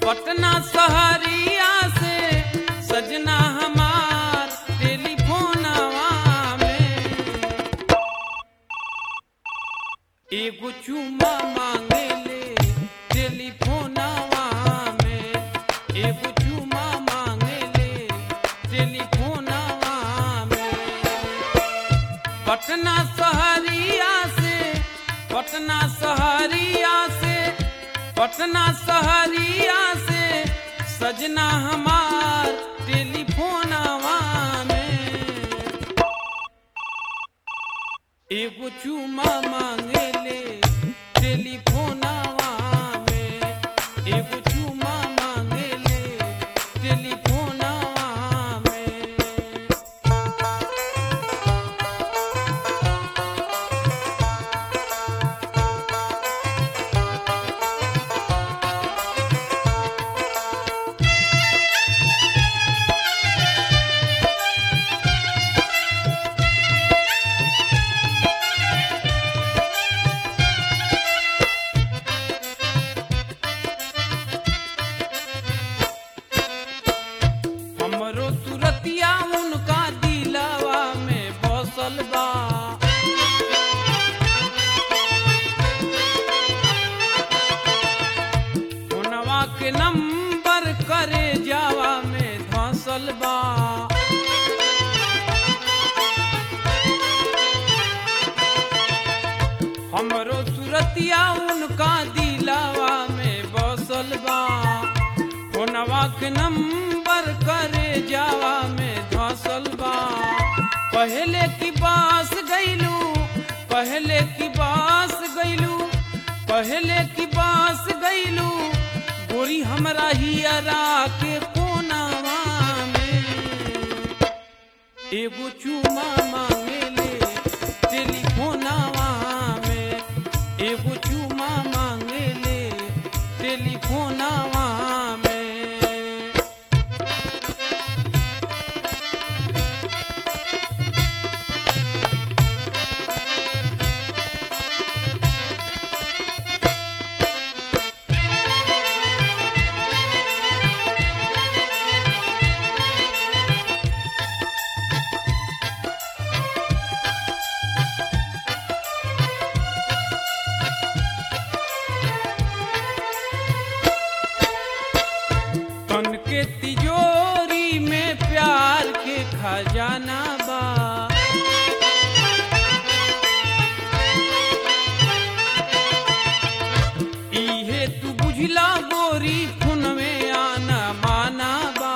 पटना सहरिया से सजना हमार टेलीफोनवा में एगो चुमा मांगे ले टेलीफोनवा में एगो चुमा मांगे ले टेलीफोनवा में पटना सहरिया से पटना सहरिया से पटना सहरिया से सजना हमार टेलीफोनवा में एगो चुमा मांगे ले टेलीफोनवा में एगो चुमा मांगे ले टेलीफोनवा में हमरो सुरतिया उनका दिलवा में बसल बा फोनवा के नंबर करे जावा में धसल बा हमरो सुरतिया उनका दिलवा में बसल बा फोनवा के नंबर करे जावा में धसल बा पहले की बास गईलू पहले की बास गईलू पहले की बास गईलू गोरी हमरा हियरा के कोनावा में एगो चुमा मांगे ले टेलीफोनवा में एगो चुमा मांगे ले टेलीफोनवा में तन के तिजोरी में प्यार के खजाना बा इहे तू बुझला गोरी फुन में आना माना बा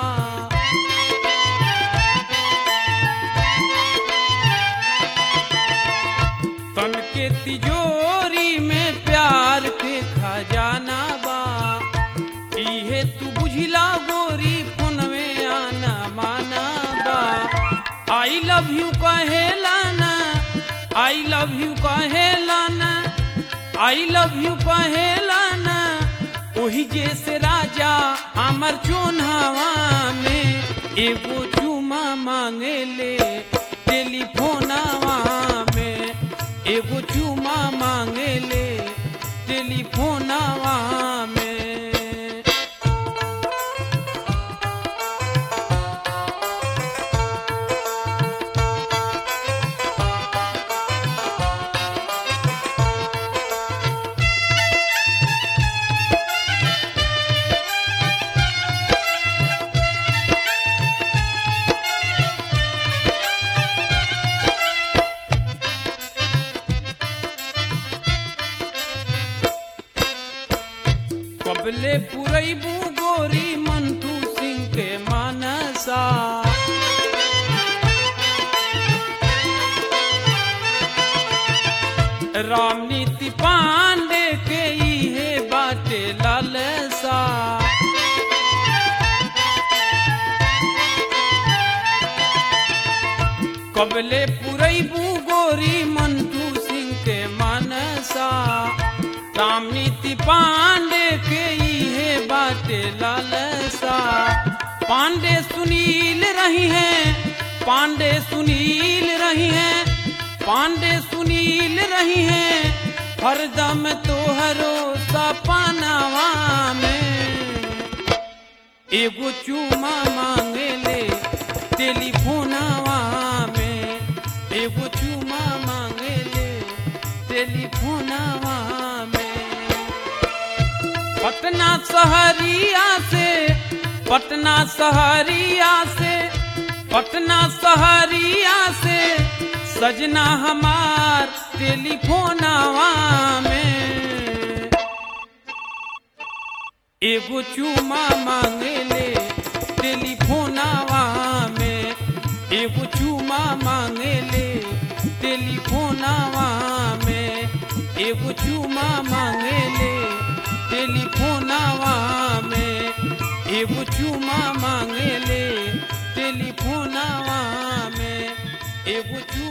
तन के तिजोरी में प्यार के खजाना बा इहे तू बुझला गोरी फोन में आना माना बा आई लव यू कहेला ना आई लव यू कहेला ना आई लव यू कहेला ना ओही जैसे राजा अमर चोन्हावा में एगो चुमा मांगे ले टेलीफोनवा में एगो चुमा मांगे ले टेलीफोनवा में कबले पुरैबू गोरी मंटू सिंह के मानसा रामनीति पांडे के इहे बाटे लालसा कबले पुरैबू गोरी मंटू सिंह के मानसा रामनीति पांडे के इहे बाटे लालसा पांडे सुनील रही हैं पांडे सुनील रही हैं पांडे सुनील रही हैं हरदम तोहरो सपनावा में एगो चूमा मांगेले टेलीफोनवा में एगो चूमा मांगेले टेलीफोनवा में पटना शहरिया से पटना शहरिया से पटना शहरिया से सजना हमार टेलीफोनवा में एगो चूमा मांगेले टेलीफोनवा में एगो चूमा मांगेले टेलीफोनवा में एगो चूमा मांगेले टेलीफोनवा में एगो चूमा मांगेले टेलीफोनवा में एगो चू